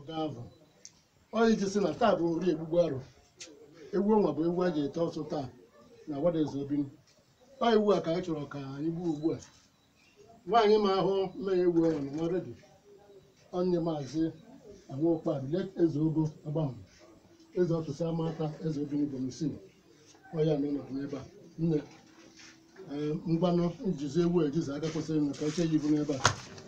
ọgavụ ọ iji sị na taa bụ ori egbugbu arụ egwu ọnwa bụ egwu a ji ete ọsụ taa na wadaeze obinu ọ iwu a ka anyị chọrọ ka anyị gbuo ugbu a nwaanyị ma ahụ mmanya egwu ọnwa na nwa redio onye maazị anwụkpadụ let eze ogo agbam eze ọtụsị amata eze obinu bomisin ọya na ọnọdụ n'ebe a nne ee, ngwanụ njizi ewu ejizi aka kwesịrị nụ ka eche ya ibu n'ebe a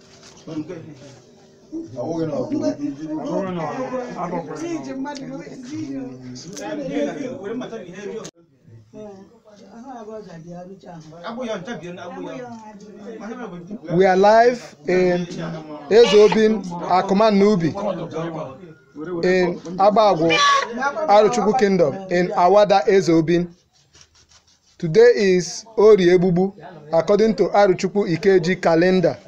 We are live in Ezobin Akuman Nubi in Abagwo Aruchukwu Kingdom in Awada Ezobin. Today is Ori Ebubu according to Aruchukwu Ikeji calendar.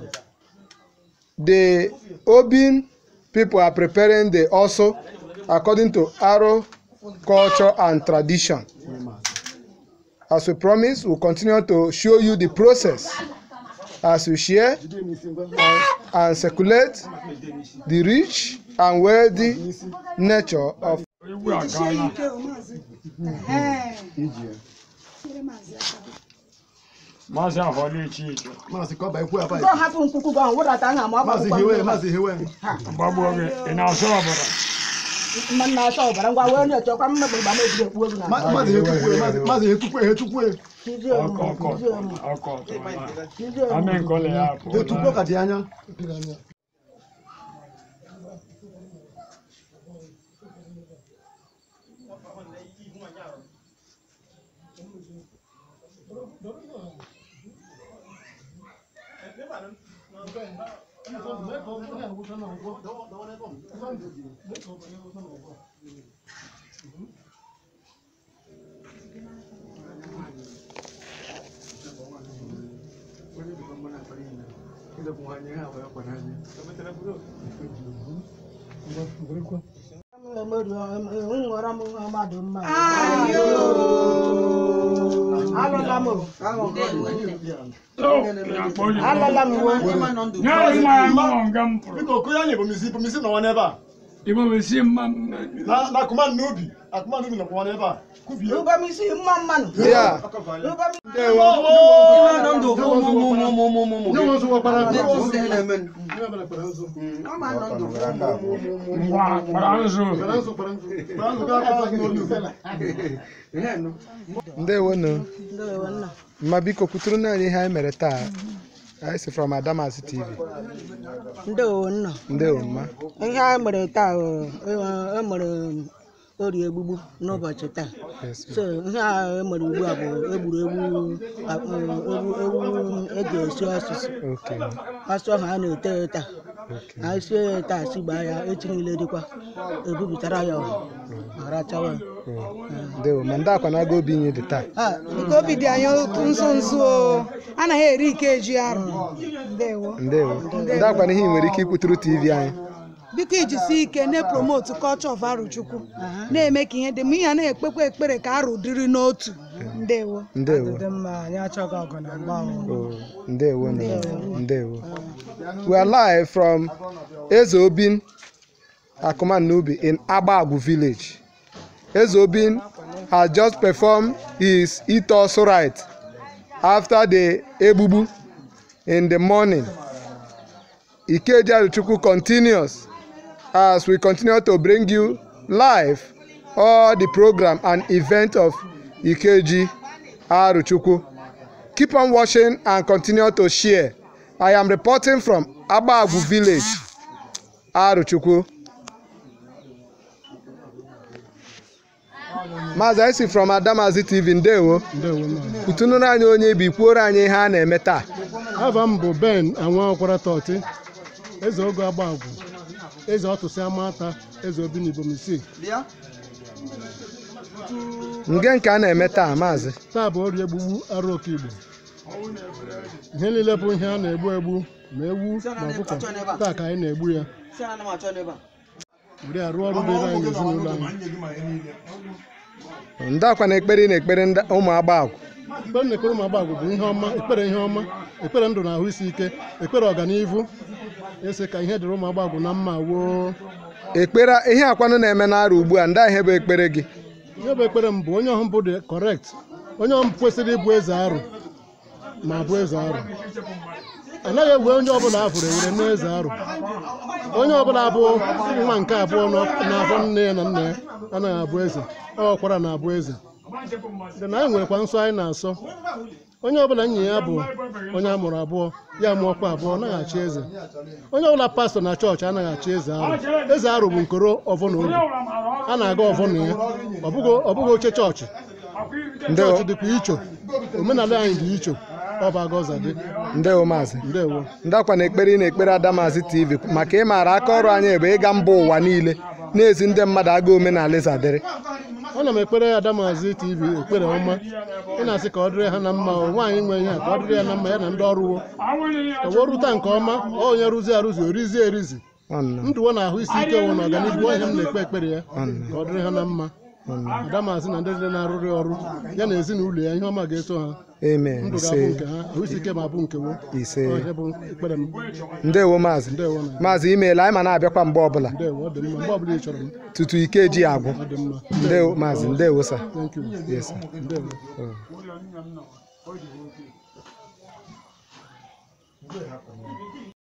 The Obin people are preparing the also according to Aro culture and tradition. As we promised, we'll continue to show you the process as we share jide n'isi ngwa and circulate the rich and wealthy nature of Egwu agaala. Maazị Afọli Chike, maazị ka ọ baa ikwu aba Go hapụ nkwukwu gị ahụ wụdata aha ma ọ maazị gbakwa hiwe mmiri. maazị hiwe gbagbuo gị, ị na-asọ ọbara? Mma nna achọ ọbara ngwa wee onye chọkwa mmegbe gba na-ebido ekpu ozu na Ma- maazị hetukwue maazị- maazị hetukwue hetukwue Tizie m, Ọkọ ọkọ tizie m, ọkọ ọkọ. tizie m. Amị nkọle ya apụ. hetukwue ka dị anya Nwere m nwa mmadụ mma. Alụla m o. Ya kpọọ ya. Alụla m wo. Nye anyị mmanya mmụọ nga m pụrụ. biko okoye anyị ebomisi ebomisi nọwa n'ebe a Igbo bụ si mma mma. na na akụma n'ubi akụma n'ubi nọkwa n'ebe a kubie Ube m isi mma mmanụ. yeah. Ube m Ndewo. nye nwe nzu nwekwara Ngwa kpara nzu. Kpara nzu kpara nzu kpara nzu gaa kpara nzu n'olu ndewonu Ndewo nna. mma biko kwuturu na anyị ihe anyị mere taa anyị si from Adamasi TV Ndewo nna. ndewo mma Ihe anyị mere taa o, e- e mere ori egbugbu n'ụbọchị taa. Yes, ma'am. So ihe a e mere ugbu a bụ egburu egbu a- ewu ewu eji esi ọsụsụ. okay Ọsụ ahụ a na-ete ya taa. okay Anyị sie ya taa si gbaa ya echi niile dịkwa. Ebupụtara ya ọha. Ma rachawa ya. Oh, ndewo ma ndị akwa na-aga obi nye dị taa Ah, nke obi dị anyị nso nso o anaghị eri ike eji arụ ndewo ndewo ndị akwa na ihe ị nwere ike ikwuturu tv anyị biko ijisi ike na-epromotu culture of arụchukwu na-eme ka ihe dị mma ihe a na-ekpekwa ekpere ka arụ dịrị n'otu ndewo ndewo mma anyị achọghị ọgụ na mgba Oh, ndewo ndewo ndewo we are live from Ezobin Akuman Nubi in Agbagwu village Ezobin has just performed his Itosu rite after the Ebubu in the morning Ikeji Aruchukwu continues as we continue to bring you live all the program and event of Ikeji Aruchukwu Keep on watching and continue to share. I am reporting from Abagu village, Aruchukwu. Maazị anyị si from Adamazi TV ndewo ndewo nna kutunuru anyị onye bi kwuoro anyị ihe a na-eme taa ava m bụ ben anwa ọkwara tọti eze ogo agbagwu eze ọtụsị amata eze obi n'ibomisi nge nke a na-eme taa maazị taa bụ ọrịa egbugbu arụ oke igbo ihe niile bụ ihe a na-egbu egbu ma ewu ma ọkụkọ taa ka anyị na-egbu ya were arụ ọrụ dịrị anyị n'ezinụlọ anyị ndị akwa na ekpere ị na-ekpere ndị- ụmụ agbagwu mgbe m na-ekpere ụmụ agbagwo bụ ihe ọma ekpere ihe ọma ekpere ndụ na ahụ isi ike ekpere ọganihu ese ka ihe dịrị ụmụ agbagwo na mma woo ekpere ihe akwanụ na-eme n'arụ ugbu a ndị a ihe bụ ekpere gị ihe bụ ekpere m bụ onye ọhụụ bụ dị correct onye ọhụụ kwesịrị ịbụ eze arụ ma bụ eze arụ anaghị ewe onye ọbụla afụrụ ewere n'eze arụ onye ọbụla bụ nwa nke abụọ n'ọ- n'afọ nne ya na nna ya anaghị abụ eze ọkwara na-abụ eze dị na anyị nwerekwa nsọ anyị na-asọ onye ọbụla nyi ya bụ onye a mụrụ abụọ ya mụọkwa abụọ anaghị achị eze onye ọbụla pastọ na chọọchị anaghị achị eze arụ eze arụ bụ nkoro ọvọ na obi a na-aga ọvọ na ya ọ bụghị ọ bụghị oche chọọchị ndewo chọọchị dịkwa icho omenala anyị dị icho ọ bụ agọza dị ndewo maazị ndewo ndị akwa na ekpere ị na-ekpere adamazi tv maka ịmara aka ọrụ anyị bụ ịga mba ụwa niile na-ezi ndị mmadụ aga omenala ịzadịrị ana m ekpere adamazi tv ekpere ọma ị na-asị ka ọ dịrị ha na mma o nwaanyị nwe ihe a ka ọ dịrị ya na mma ya na ndị ọrụ wo ka wee rụta nke ọma ọ onye rụzi arụzi orizie erizi Nwanna, ndụwo na ahụ isi ike wụ na ọganihu ọ ihe m na-ekpe ekpere ya nwanna, ka ọ dịrị ha na mma nwanna. adamazi na ndị niile na-arụrị ọrụ ya na ezinụlọ ya ihe ọma ga-eso ha amen ndụ ise ga-abụ nke ha ahụ isi ike ma bụ nke wo ise Ọ ihe bụ ekpere m ndewo maazị ndewo na maazị imeela anyị ma na-abịakwa mgbe ọbụla ndewo ọ dị mma mgbe ọbụla ị chọrọ m tutu ike eji agwụ ọ dị mma ndewo maazị ndewo sa thank you yes sir. ndewo Oh.